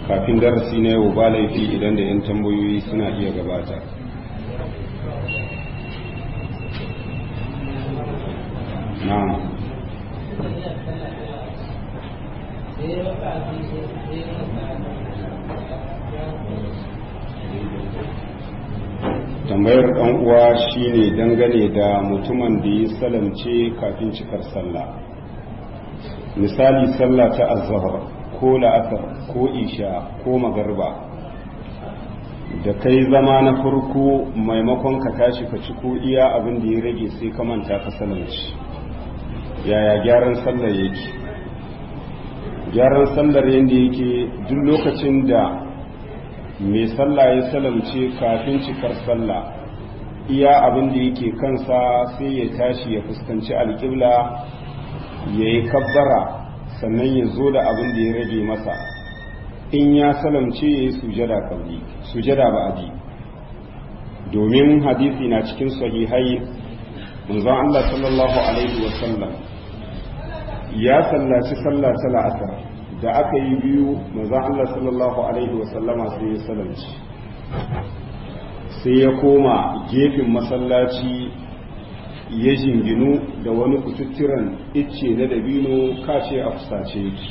kafin darasi na yau ba laifi idan da 'yan tambayoyi suna iya gabata na'am tambayar ɗan uwa shine dangane da mutumin da ya salamce kafin cikar sallah misali sallah ta azhar ko la'asar ko isha ko magarba da kai zama na farko maimakon ka tashi ka ci ko iya abin da ya rage sai ka manta ka salamci yaya gyaran sallar yake gyaran sallar yadda yake duk lokacin da mai sallah ya salamce kafin cikar sallah iya abin da yake kansa sai ya tashi ya fuskanci alƙibla ya yi kabbara sannan ya zo da abin da ya rage masa in ya salamce ya yi sujada kabli sujada ba'adi domin hadisi na cikin sahihai manzon Allah sallallahu alaihi wasallam ya sallaci sallah ta la'asar da aka yi biyu manzon Allah sallallahu alaihi wasallama sai ya salamci sai ya koma gefen masallaci ya jinginu da wani kututturan icce na dabino kace a fusace yake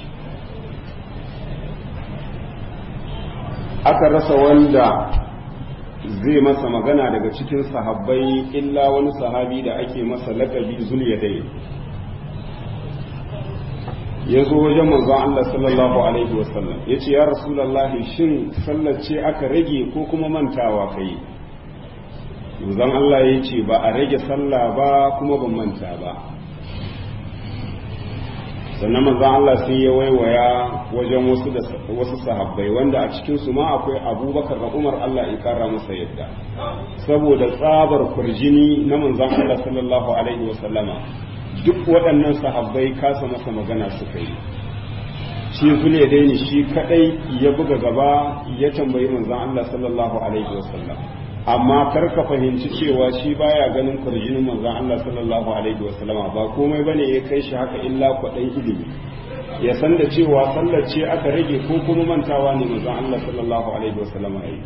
aka rasa wanda zai masa magana daga cikin sahabbai illa wani sahabi da ake masa lakabi zuliyadai ya zo wajen manzon Allah sallallahu alaihi wasallam ya ce ya rasulallahi shin sallace aka rage ko kuma mantawa kai manzon Allah ya ce ba a rage sallah ba kuma ban manta ba sannan manzon Allah sai ya waiwaya wajen wasu da wasu sahabbai wanda a cikin su ma akwai Abubakar da Umar Allah ya kara masa yadda saboda tsabar kurjini na manzon Allah sallallahu alaihi wasallama duk waɗannan sahabbai kasa masa magana suka yi shi zule daini shi kadai ya buga gaba ya tambayi manzon Allah sallallahu alaihi wasallam amma kar ka fahimci cewa shi baya ganin kurjinin manzon Allah sallallahu alaihi wasallama ba komai bane ya kai shi haka illa kwaɗan ilimi ya san da cewa sallar ce aka rage ko kuma mantawa ne manzon Allah sallallahu alaihi wasallama yi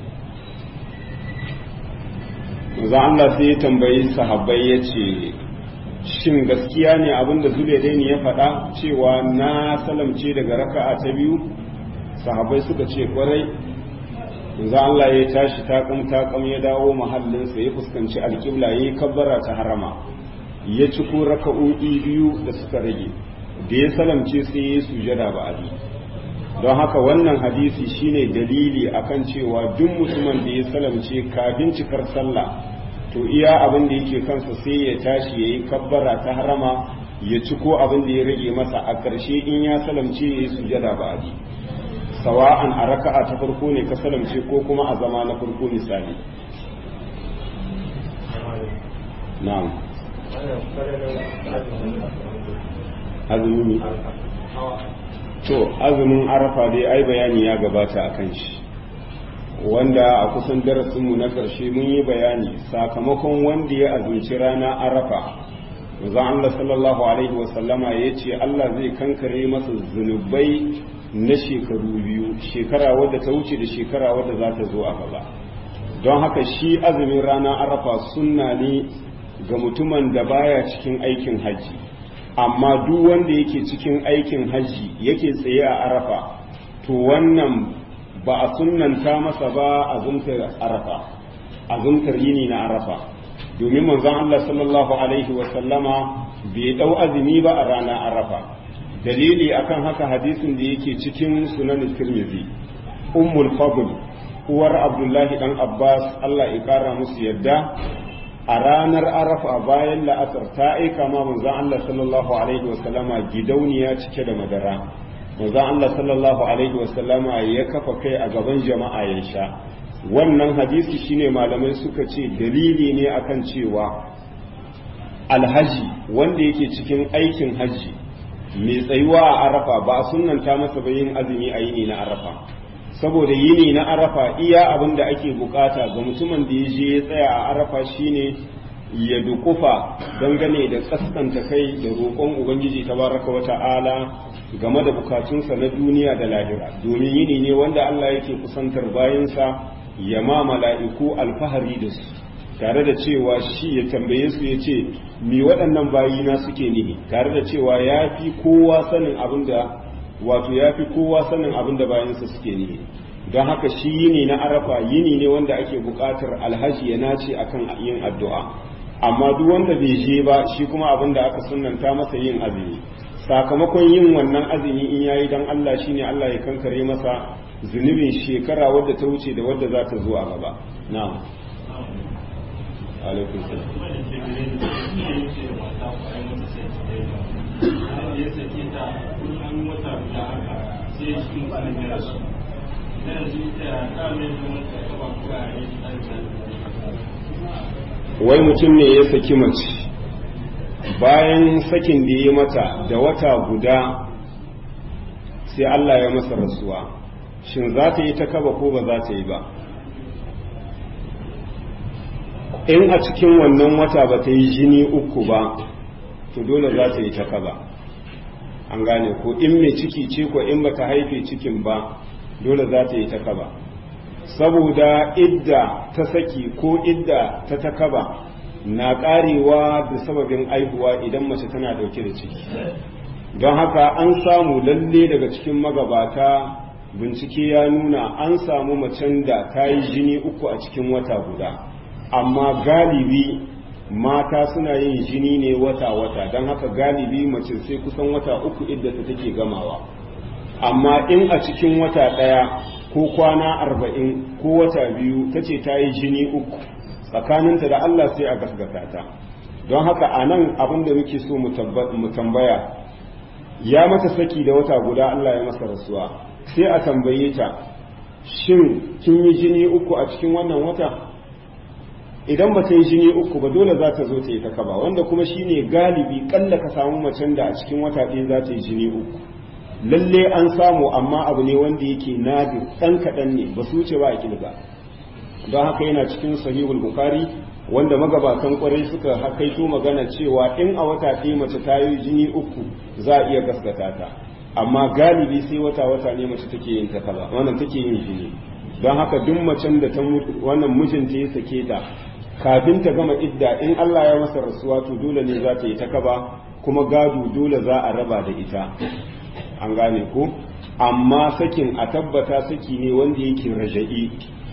manzon Allah sai ya tambayi sahabbai ya ce shin gaskiya ne abinda zulaidaini ya faɗa cewa na salamce daga raka'a ta biyu sahabbai suka ce kwarai yanzu Allah ya tashi takam takam ya dawo mahallinsa ya fuskanci alƙibla ya yi kabbara ta harama ya ci ko raka'o'i biyu da suka rage da ya salamce sai ya yi sujada ba abi don haka wannan hadisi shine dalili akan cewa duk mutumin da ya salamce kafin cikar sallah to iya abin da yake kansa sai ya tashi ya yi kabbara ta harama ya ci ko abin da ya rage masa a ƙarshe in ya salamce ya yi sujada ba abi sawa'an a raka'a ta farko ne ka salamce ko kuma a zama na farko misali na'am azumi to azumin arafa dai ai bayani ya gabata akan shi wanda a kusan darasinmu na ƙarshe mun yi bayani sakamakon wanda ya azumci rana arafa manzon Allah sallallahu alaihi wasallama ya ce Allah zai kankare masa zunubai na shekaru biyu shekara wadda ta wuce da shekara wadda za ta zo a gaba don haka shi azumin rana arafa sunna ne ga mutumin da baya cikin aikin hajji amma duk wanda yake cikin aikin hajji yake tsaye a arafa to wannan ba a sunnanta masa ba azumtar arafa azumtar yini na arafa domin manzon Allah sallallahu alaihi wa sallama bai dau azumi ba a rana arafa dalili akan haka hadisin da yake cikin sunan tirmidhi ummul fadl uwar abdullahi dan abbas Allah ya kara musu yadda a ranar arafa bayan la'asar ta aika ma manzon Allah sallallahu alaihi wa sallama gidauniya cike da madara manzon Allah sallallahu alaihi wa sallama ya kafa kai a gaban jama'a ya sha wannan hadisi shine malamai suka ce dalili ne akan cewa alhaji wanda yake cikin aikin haji mai tsayuwa a arafa ba a sunanta masa ba yin azumi a yini na arafa saboda yini na arafa iya abin da ake bukata ga mutumin da ya je ya tsaya a arafa shine ya dukufa dangane da kaskanta kai da roƙon ubangiji tabaraka wata'ala game da bukatunsa na duniya da lahira domin yini ne wanda Allah yake kusantar bayansa ya ma mala'iku alfahari da su tare da cewa shi ya tambaye su ya ce mi waɗannan bayina suke nihi tare da cewa ya fi kowa sanin abin da wato ya fi kowa sanin abin da bayansa suke nihi don haka shi yini na arafa yini ne wanda ake buƙatar alhaji ya nace akan yin addu'a amma duk wanda bai je ba shi kuma abin da aka sunanta masa yin azumi sakamakon yin wannan azumi in yayi dan Allah shine Allah ya kankare masa zunubin shekara wadda ta wuce da wadda za ta zo a gaba na'am alaikum wai mutum ne ya saki mace bayan sakin da ya mata da wata guda sai Allah ya masa rasuwa shin za ta yi ta kaba ko ba za ta yi ba in a cikin wannan wata ba ta yi jini uku ba to dole za ta yi ta kaba an gane ko in mai ciki ce ko in baka haife cikin ba dole za ta yi ta kaba saboda idda ta saki ko idda ta takaba na karewa da sababin aihuwa idan mace tana dauke da ciki don haka an samu lalle daga cikin magabata bincike ya nuna an samu macen da ta yi jini uku a cikin wata guda amma galibi mata suna yin jini ne wata-wata don haka galibi mace sai kusan wata uku idda ta take gamawa amma in a cikin wata ɗaya ko kwana arba'in ko wata biyu ta ce ta yi jini uku tsakaninta da Allah sai a gasgata ta don haka a nan abin da muke so mu tambaya ya mata saki da wata guda Allah ya masa rasuwa sai a tambaye ta shin kin yi jini uku a cikin wannan wata idan ba ta yi jini uku ba dole za ta zo ta yi ta kaba wanda kuma shine galibi kalla ka samu macen da a cikin wata ɗaya za ta yi jini uku lalle an samu amma abu ne wanda yake nadir ɗan kaɗan ne ba su wuce ba a kilga don haka yana cikin sahihul bukhari wanda magabatan kwarai suka hakaito magana cewa in a wata ɗaya mace ta yi jini uku za a iya gaskata ta amma galibi sai wata wata ne mace take yin ta kaza wannan take yin jini don haka duk macen da ta wannan mijinta ya sake ta kafin ta gama idda in Allah ya masa rasuwa to dole ne za ta yi ta kaba kuma gado dole za a raba da ita an gane ko amma sakin a tabbata saki ne wanda yake raja'i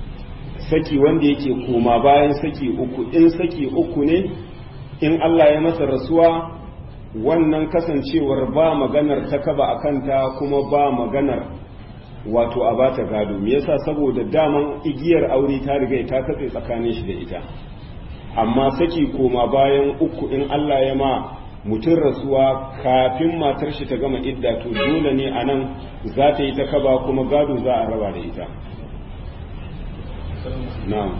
saki wanda yake koma bayan saki uku in saki uku ne in Allah ya masa rasuwa wannan kasancewar ba maganar takaba a kanta kuma ba maganar wato a bata gado me yasa saboda daman igiyar aure ta riga ta katse tsakanin shi da ita amma saki koma bayan uku in Allah ya ma mutum rasuwa kafin matar shi ta gama idda to dole ne a nan za ta yi ta kaba kuma gado za a raba da ita na'am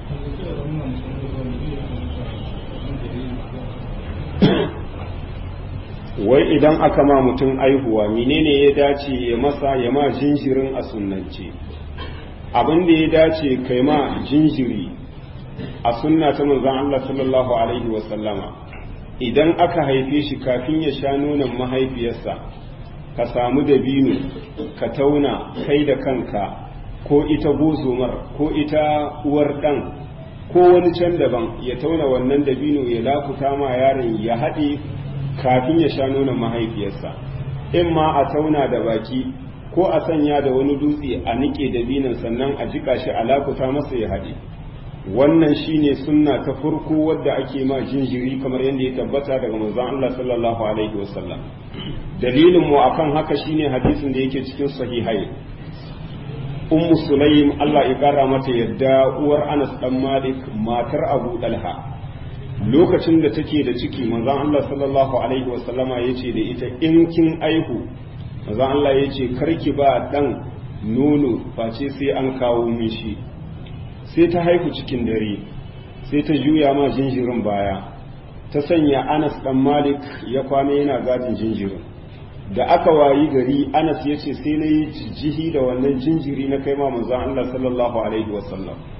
wai idan aka ma mutum aihuwa menene ya dace ya masa ya ma jinjirin a sunnance abin da ya dace kai ma jinjiri a sunna ta manzon Allah sallallahu alaihi wa sallama idan aka haife shi kafin ya sha nonon mahaifiyarsa ka samu dabino ka tauna kai da kanka ko ita gozomar ko ita uwar ɗan ko wani can daban ya tauna wannan dabino ya lakuta ma yaron ya haɗe kafin ya sha nonon mahaifiyarsa in ma a tauna da baki ko a sanya da wani dutse a niƙe dabinon sannan a jika shi a lakuta masa ya haɗe wannan shine sunna ta farko wadda ake ma jinjiri kamar yadda ya tabbata daga manzon Allah sallallahu alaihi wasallam dalilin mu akan haka shine hadisin da yake cikin sahihai ummu sulaim Allah ya kara mata yadda uwar Anas dan Malik matar Abu Dalha lokacin da take da ciki manzon Allah sallallahu alaihi wasallama yace da ita in kin aihu manzon Allah yace karki ba dan nono face sai an kawo mishi sai ta haihu cikin dare sai ta juya ma jinjirin baya ta sanya anas dan malik ya kwana yana gadin jinjirin da aka wayi gari anas ya ce sai na yi jihi da wannan jinjiri na kai ma manzon Allah sallallahu alaihi wasallam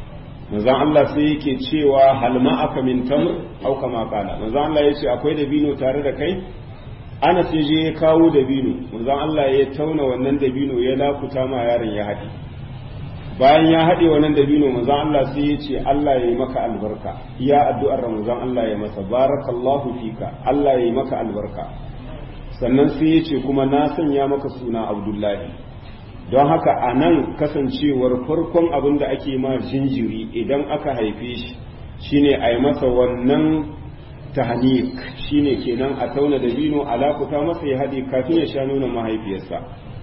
manzon Allah sai yake cewa hal aka min tamr au kama qala manzon Allah yace akwai dabino tare da kai ana sai je ya kawo dabino manzon Allah ya tauna wannan dabino ya lakuta ma yaron ya haɗe bayan ya haɗe wannan dabino manzon Allah sai ya ce Allah ya yi maka albarka iya addu'ar manzon Allah ya masa barakallahu fika Allah ya yi maka albarka sannan sai ya ce kuma na sanya maka suna Abdullahi don haka a nan kasancewar farkon abin da ake ma jinjiri idan aka haife shi shine a yi masa wannan tahnik shine kenan a tauna da bino alakuta masa ya haɗe kafin ya sha nuna mahaifiyarsa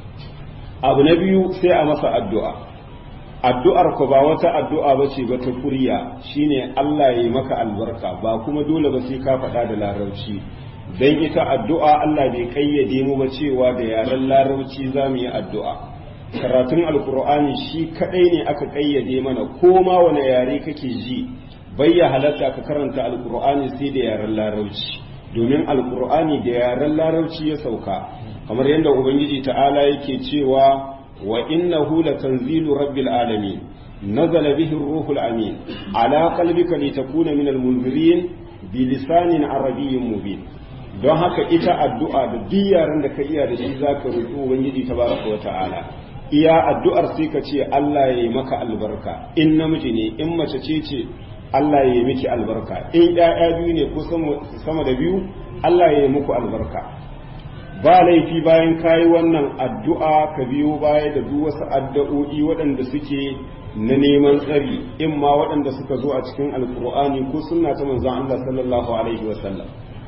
abu na biyu sai a masa addu'a addu'ar ku ba wata addu'a ba ce ba ta kuriya shine Allah ya yi maka albarka ba kuma dole ba sai ka faɗa da larabci don ita addu'a Allah bai kayyade mu ba cewa da yaren larabci za mu yi addu'a karatun alkur'ani shi kadai ne aka kayyade mana ko ma wani yare kake ji bai ya halatta ka karanta alkur'ani sai da yaren larabci domin alkur'ani da yaren larabci ya sauka kamar yadda ubangiji ta'ala yake cewa wa innahu latanzilu rabbil alamin nazala bihi ruhul amin ala qalbika litakuna minal munzirin bilisanin arabiyyin mubin don haka ita addu'a da duk yaren da ka iya da shi zaka roki ubangiji tabaraka wa ta'ala iya addu'ar sai ka ce Allah ya yi maka albarka in namiji ne in mace ce ce Allah ya yi miki albarka in ‘ya'ya biyu ne ko sama da biyu Allah ya yi muku albarka ba laifi bayan kayi wannan addu'a ka biyo baya da duk wasu addu'o'i waɗanda suke na neman tsari in ma waɗanda suka zo a cikin alkur'ani ko sunna ta manzon Allah sallallahu alaihi wasallam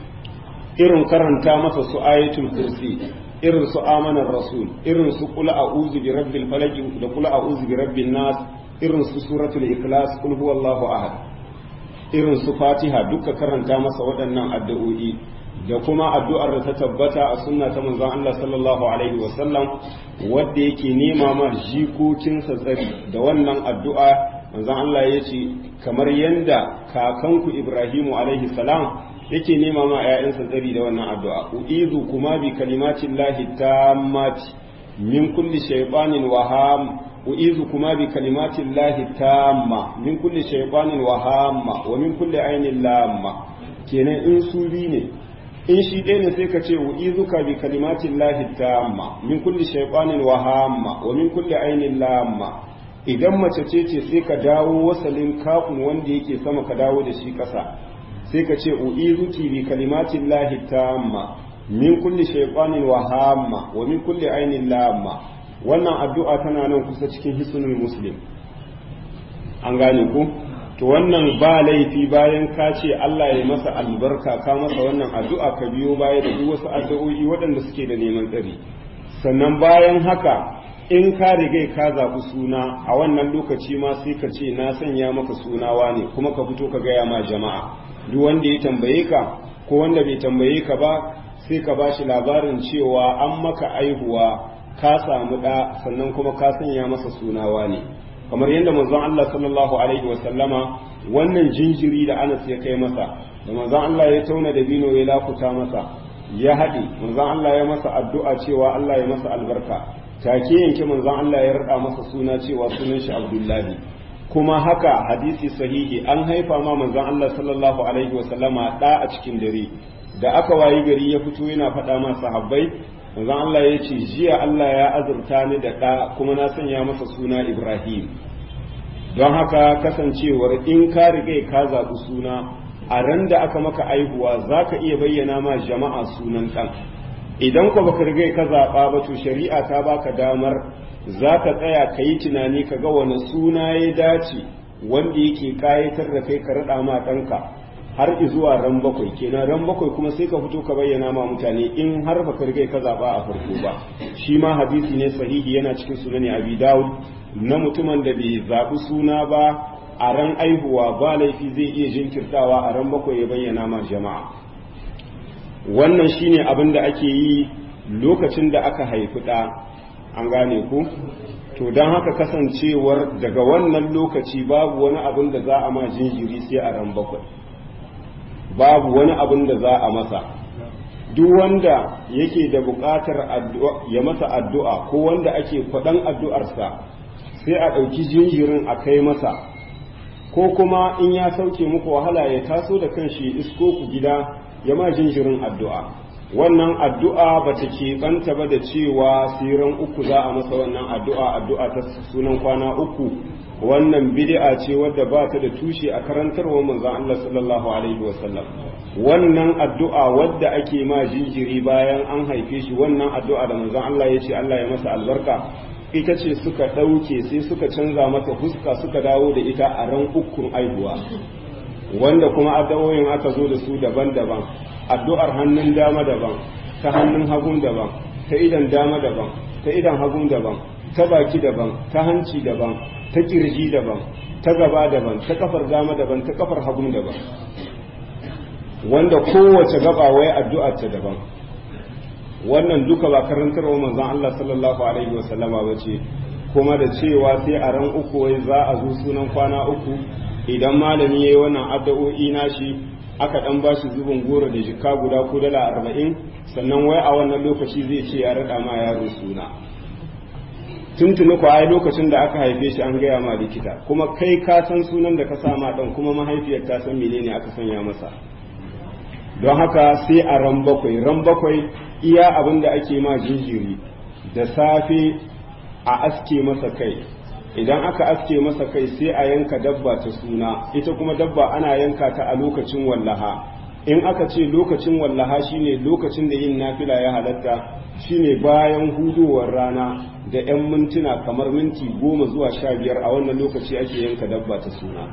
irin karanta masa su ayatul kursi irin su amanar rasul irin su kula a'udhu bi rabbil falaq da kula a'udhu bi rabbin nas irin su suratul ikhlas kul huwallahu ahad irin su fatiha duka karanta masa waɗannan addu'o'i da kuma addu'ar da ta tabbata a sunna ta manzon Allah sallallahu alaihi wa sallam wanda yake nema ma jikokinsa tsari da wannan addu'a manzon Allah ya ce kamar yanda kakanku Ibrahimu alaihi salam yake nema ma ‘ya'yansa tsari da wannan addu'a, u'izu kuma bi kalimatin lahi ta mati min kulli shaiɓanin waham u'izu kuma bi kalimatin lahi ta ma min kulli shaiɓanin wahamma wa min kulli ainin lamma kenan in su bi ne in shi ɗaya ne sai ka ce u'izu ka bi kalimatin lahi ta ma min kulli shaiɓanin wahamma wa min kulli ainin lamma idan mace ce ce sai ka dawo wasalin kafin wanda yake sama ka dawo da shi ƙasa sai ka ce u'izuki bi kalimatin lahi tamma min kulli shaytanin wa hamma wa min kulli ainin lamma wannan addu'a tana nan kusa cikin hisnul muslim an gane ku to wannan ba laifi bayan ka ce Allah ya masa albarka ka masa wannan addu'a ka biyo baya da duk wasu addu'o'i waɗanda suke da neman tsari sannan bayan haka in ka riga ka zaɓi suna a wannan lokaci ma sai ka ce na sanya maka sunawa ne kuma ka fito ka gaya ma jama'a duk wanda ya tambaye ka ko wanda bai tambaye ka ba sai ka ba shi labarin cewa an maka aihuwa ka samu ɗa sannan kuma ka sanya masa sunawa ne kamar yadda manzon Allah sallallahu alaihi wa sallama wannan jinjiri da Anas ya kai masa da manzon Allah ya tauna da bino ya lakuta masa ya haɗe manzon Allah ya masa addu'a cewa Allah ya masa albarka take yanke manzon Allah ya rada masa suna cewa sunan shi Abdullahi kuma haka hadisi sahihi an haifa ma manzon Allah sallallahu alaihi wa sallama da a cikin dare da aka wayi gari ya fito yana faɗa ma sahabbai manzon Allah ya ce jiya Allah ya azurta ni da ɗa kuma na sanya masa suna Ibrahim don haka kasancewar in ka riga ka zaɓi suna a ran da aka maka aihuwa za ka iya bayyana ma jama'a sunan ɗan idan ko baka riga ka zaɓa ba to shari'a ta baka damar za ka tsaya ka yi tunani ka ga wani suna ya dace wanda yake kayatar da kai ka raɗa ma ɗanka har zuwa ran bakwai kenan ran bakwai kuma sai ka fito ka bayyana ma mutane in har baka riga ka zaɓa a farko ba shi ma hadisi ne sahihi yana cikin sunani abi dawud na mutumin da bai zaɓi suna ba a ran aihuwa ba laifi zai iya jinkirtawa a ran bakwai ya bayyana ma jama'a wannan shine abin da ake yi lokacin da aka haifi ɗa an gane ku to don haka kasancewar daga wannan lokaci babu wani abin da za a ma jinjiri sai a ran bakwai babu wani abin da za a masa duk wanda yake da buƙatar ya masa addu'a ko wanda ake kwaɗan addu'arsa sai a ɗauki jinjirin a kai masa ko kuma in ya sauke muku wahala ya taso da kanshi isko ku gida ya ma jinjirin addu'a wannan addu'a ba ta keɓanta ba da cewa siran uku za a masa wannan addu'a addu'a ta sunan kwana uku wannan bid'a ce wadda ba ta da tushe a karantarwar manzon Allah sallallahu alaihi wasallam wannan addu'a wadda ake ma jinjiri bayan an haife shi wannan addu'a da manzon Allah ya ce Allah ya masa albarka ita ce suka ɗauke sai suka canza mata fuska suka dawo da ita a ran ukun aihuwa wanda kuma addu'o'in aka zo da su daban-daban addu'ar hannun dama daban ta hannun hagun daban ta idan dama daban ta idan hagun daban ta baki daban ta hanci daban ta kirji daban ta gaba daban ta kafar dama daban ta kafar hagun daban wanda kowace gaba wai addu'a ta daban wannan duka ba karantarwa manzon Allah sallallahu alaihi wasallama ba ce kuma da cewa sai a ran uku wai za a zo sunan kwana uku idan malami yayi wannan addu'o'i nashi aka dan bashi zubin goro da jika guda ko dala arba'in sannan wai a wannan lokaci zai ce ya rada ma yaro suna tuntuni ko ai lokacin da aka haife shi an gaya ma likita kuma kai ka san sunan da ka sa ma dan kuma mahaifiyar ta san menene aka sanya masa don haka sai a ran bakwai ran bakwai iya abin da ake ma jinjiri da safe a aske masa kai idan aka aske masa kai sai a yanka dabba ta suna ita kuma dabba ana yanka ta a lokacin wallaha in aka ce lokacin wallaha shine lokacin da yin nafila ya halatta shine bayan hudowar rana da 'yan mintuna kamar minti goma zuwa sha biyar a wannan lokaci ake yanka dabba ta suna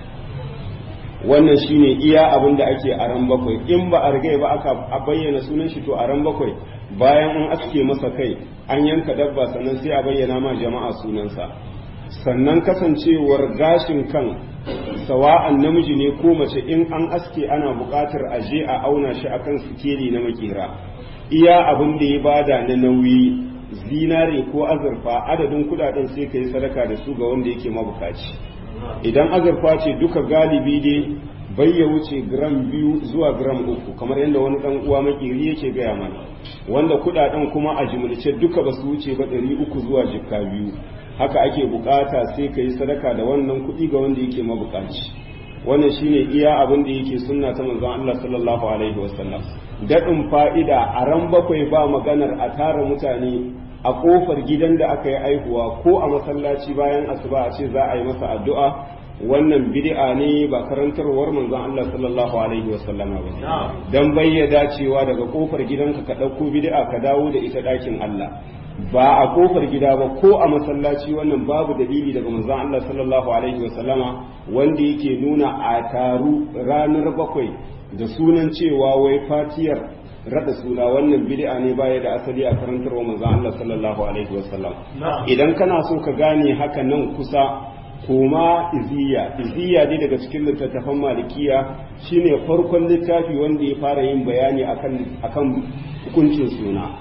wannan shine iya abin da ake a ran bakwai in ba a rigai ba aka bayyana sunan shi to a ran bakwai bayan an aske masa kai an yanka dabba sannan sai a bayyana ma jama'a sunansa sannan kasancewar gashin kan sawa'an namiji ne ko mace in an aske ana buƙatar a je a auna shi akan sikeli na makera iya abin da ya bada na nauyi zinare ko azurfa adadin kudaden sai ka yi sadaka da su ga wanda yake mabukaci idan azurfa ce duka galibi dai bai ya wuce gram biyu zuwa gram uku kamar yadda wani dan uwa makiri yake gaya mana wanda kudaden kuma a jimilce duka ba su wuce ba ɗari uku zuwa jikka biyu haka ake bukata sai ka yi sadaka da wannan kuɗi ga wanda yake mabukaci wannan shine iya abin da yake sunna ta manzon Allah sallallahu alaihi wasallam daɗin fa'ida a ran bakwai ba maganar a tara mutane a kofar gidan da aka yi aihuwa ko a masallaci bayan asuba a ce za a yi masa addu'a wannan bid'a ne ba karantarwar manzon Allah sallallahu alaihi wasallama ba dan bayyada cewa daga kofar gidanka ka ɗauko bid'a ka dawo da ita ɗakin Allah ba a kofar gida ba ko a masallaci wannan babu dalili daga manzon Allah sallallahu alaihi wasallama wanda yake nuna a taru ranar bakwai da sunan cewa wai fatiyar rada suna wannan bid'a ne baya da asali a karantarwa manzon Allah sallallahu alaihi wasallam idan kana so ka gane haka nan kusa koma iziya iziya dai daga cikin littattafan malikiya shine farkon littafi wanda ya fara yin bayani akan akan hukuncin suna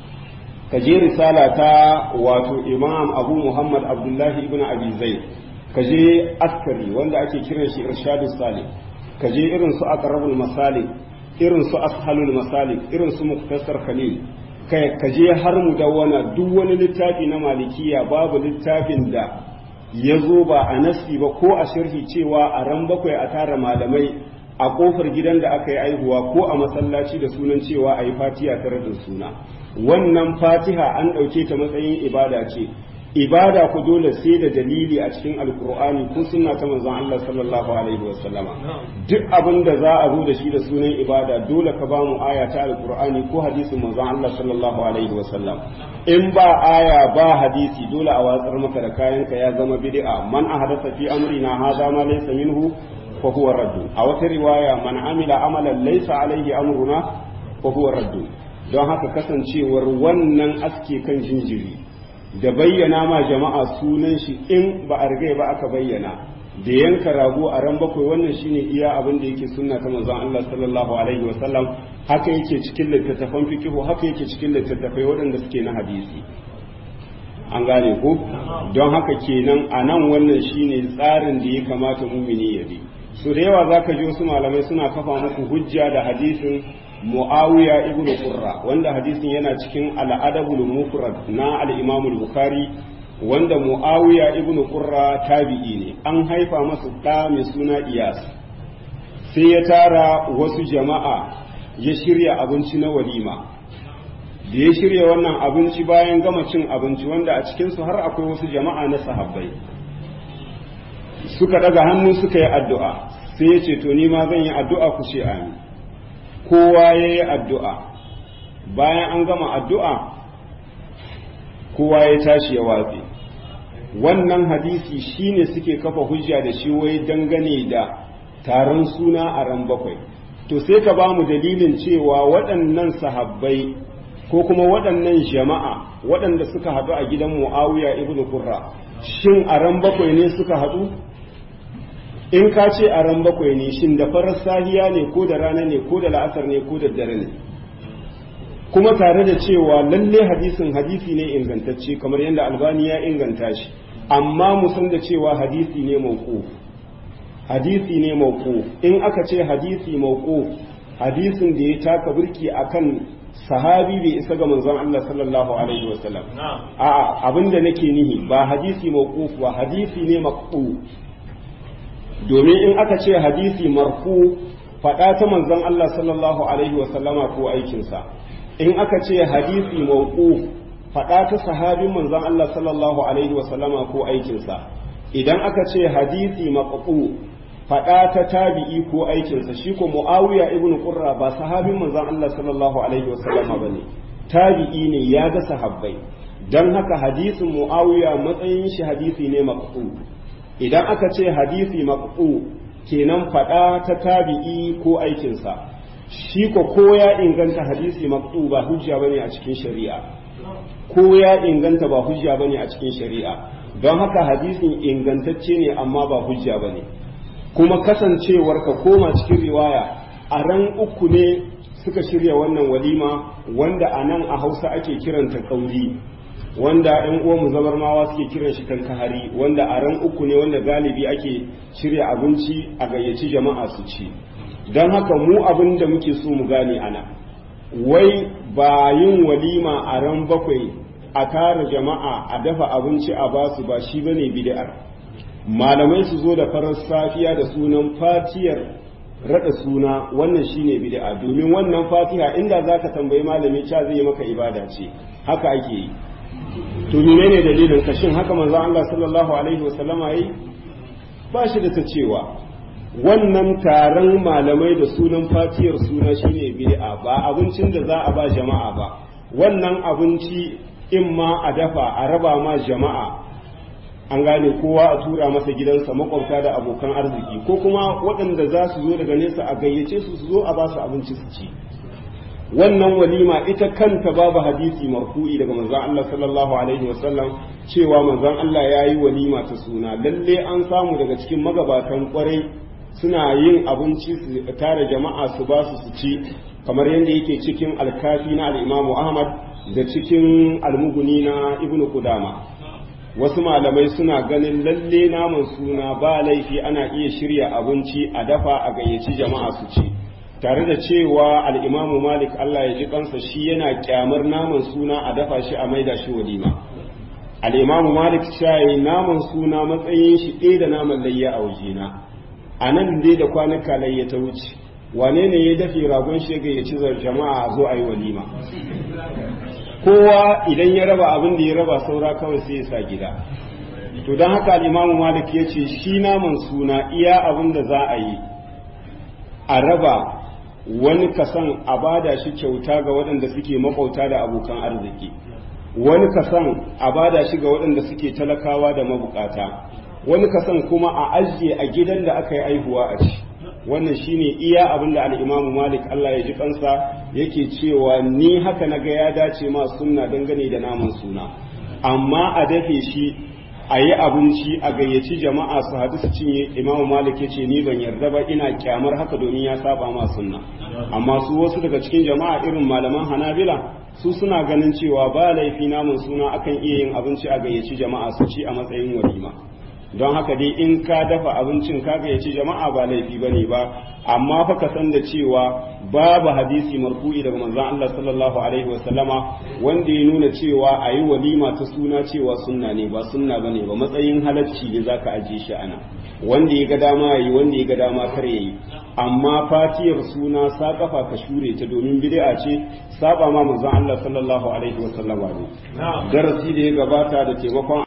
ka je risala ta wato imam abu muhammad abdullahi ibn abi zaid ka je askari wanda ake kiran shi irshadu salih ka je irin su aqrabul masalik irin su ashalul masalik irin su muktasar khalil kai ka je har mu dawwana duk wani littafi na malikiya babu littafin da ya zo ba a nasi ba ko a sharhi cewa a ran bakwai a tara malamai a kofar gidan da aka yi aihuwa ko a masallaci da sunan cewa a yi fatiha tare da suna wannan fatiha an ɗauke ta matsayin ibada ce ibada ku dole sai da dalili a cikin alkur'ani ko sunna ta manzon Allah sallallahu alaihi wa sallama duk abin da za a zo da shi da sunan ibada dole ka ba mu aya ta alkur'ani ko hadisin manzon Allah sallallahu alaihi wa sallam in ba aya ba hadisi dole a watsar maka da kayanka ya zama bid'a man ahdatha fi amrina hadha ma laysa minhu fa huwa radd a wata riwaya man amila amalan laysa alaihi amruna fa huwa radd don haka kasancewar wannan aske kan jinjiri da bayyana ma jama'a sunan shi in ba a rigai ba aka bayyana da yanka rago a ran bakwai wannan shine iya abin da yake sunna ta manzon Allah sallallahu alaihi wa sallam haka yake cikin littattafan fikihu haka yake cikin littattafai waɗanda suke na hadisi an gane ko don haka kenan a nan wannan shine tsarin da ya kamata mumini ya bi so da yawa zaka ji wasu malamai suna kafa muku hujja da hadisin Muawiya ibn Qurra wanda hadisin yana cikin al-Adabul Mufrad na al-Imam al-Bukhari wanda mu'awiya ibn qurra tabi'i ne an haifa masa ɗa mai suna iyas sai ya tara wasu jama'a ya shirya abinci na walima da ya shirya wannan abinci bayan gama cin abinci wanda a cikinsu har akwai wasu jama'a na sahabbai suka daga hannu suka yi addu'a sai ya ce to ni ma zan yi addu'a ku ce amin kowa ya yi addu'a bayan an gama addu'a kowa ya tashi ya watse wannan hadisi shine suke kafa hujja da shi wai dangane da taron suna a ran bakwai to sai ka ba mu dalilin cewa waɗannan sahabbai ko kuma waɗannan jama'a waɗanda suka haɗu a gidan mu'awiya ibn kurra shin a ran bakwai ne suka haɗu in ka ce a ran bakwai ne shin da farar sahiya ne ko da rana ne ko da la'asar ne ko da dare ne kuma tare da cewa lalle hadisin hadisi ne ingantacce kamar yadda albani ya inganta shi amma mu san da cewa hadisi ne mauquf hadisi ne mauquf in aka ce hadisi mauquf hadisin da ya taka burki akan sahabi bai isa ga manzon Allah sallallahu alaihi wasallam a'a abinda nake nihi ba hadisi mauquf ba hadisi ne maqtu domin in aka ce hadisi marfu faɗa ta manzon Allah sallallahu alaihi wasallama ko aikinsa in aka ce hadisi mawquf faɗa ta sahabin manzon Allah sallallahu alaihi wa sallama ko aikinsa idan aka ce hadisi maqtu faɗa ta tabi'i ko aikinsa shi ko Muawiya ibn Qurra ba sahabin manzon Allah sallallahu alaihi wa sallama bane tabi'i ne ya ga sahabbai dan haka hadisin Muawiya matsayin shi hadisi ne maqtu idan aka ce hadisi maqtu kenan faɗa ta tabi'i ko aikinsa shi ko ko ya inganta hadisi maqtu ba hujja bane a cikin shari'a ko ya inganta ba hujja bane a cikin shari'a don haka hadisin ingantacce ne amma ba hujja bane kuma kasancewar ka koma cikin riwaya a ran uku ne suka shirya wannan walima wanda a nan a hausa ake kiranta kauri wanda yan uwanmu zabarmawa suke kiran shi kankahari wanda a ran uku ne wanda galibi ake shirya abinci a gayyaci jama'a su ci don haka mu abin da muke so mu gane ana wai ba yin walima a ran bakwai a tara jama'a a dafa abinci a basu ba shi bane bid'ar malamai su zo da farar safiya da sunan fatiyar rada suna wannan shine bid'a domin wannan fatiha inda zaka tambayi malami cha zai yi maka ibada ce haka ake yi to menene dalilin ka shin haka manzo Allah sallallahu alaihi wasallama yi ba shi da ta cewa wannan taron malamai da sunan fatiyar suna shine bid'a ba abincin da za a ba jama'a ba wannan abinci in ma a dafa a raba ma jama'a an gane kowa a tura masa gidansa makwabta da abokan arziki ko kuma waɗanda za su zo daga nesa a gayyace su su zo a ba su abinci su ci wannan walima ita kanta babu hadisi marfu'i daga manzon Allah sallallahu alaihi wasallam cewa manzon Allah ya yi walima ta suna lalle an samu daga cikin magabatan kwarai suna yin abinci su tare jama'a su ba su su ci kamar yadda yake cikin alkafi na al'imamu ahmad da cikin almuguni na ibnu kudama wasu malamai suna ganin lalle naman suna ba laifi ana iya shirya abinci a dafa a gayyaci jama'a su ci tare da cewa al'imamu malik allah ya ji kansa shi yana kyamar naman suna a dafa shi a maida shi walima al'imamu malik shayi naman suna matsayin shi ɗaya da naman layya a wajena a nan dai da kwanuka layya ta wuce wane ne ya dafe ragon shega ya ci jama'a a zo a yi walima kowa idan ya raba abin da ya raba saura kawai sai ya sa gida to don haka al'imamu malik ya ce shi naman suna iya abin da za a yi a raba wani kasan a bada shi kyauta ga waɗanda suke makauta da abokan arziki wani kasan a bada shi ga waɗanda suke talakawa da mabukata wani kasan kuma a ajiye a gidan da aka yi aihuwa a ci wannan shine iya abin da al'imamu malik Allah ya ji kansa yake cewa ni haka na ga ya dace ma sunna dangane da naman suna amma a dafe shi a yi abinci a gayyaci jama'a su haɗu su cinye imamu malik ya ce ni ban yarda ba ina kyamar haka domin ya saba ma sunna amma su wasu daga cikin jama'a irin malaman hanabila su suna ganin cewa ba laifi naman suna akan iya yin abinci a gayyaci jama'a su ci a matsayin walima don haka dai in ka dafa abincin kaga ya ce jama'a ba laifi ba ne ba amma fa ka san da cewa babu hadisi marfu'i daga manzon Allah sallallahu alaihi wasallama wanda ya nuna cewa a yi walima ta suna cewa sunna ne ba sunna ba ne ba matsayin halacci ne za ka ajiye shi ana wanda ya ga dama ya yi wanda ya ga dama kar ya yi amma fatiyar suna sa kafa ka shure ta domin bid'a ce saba ma manzon Allah sallallahu alaihi wasallama ne darasi da ya gabata da taimakon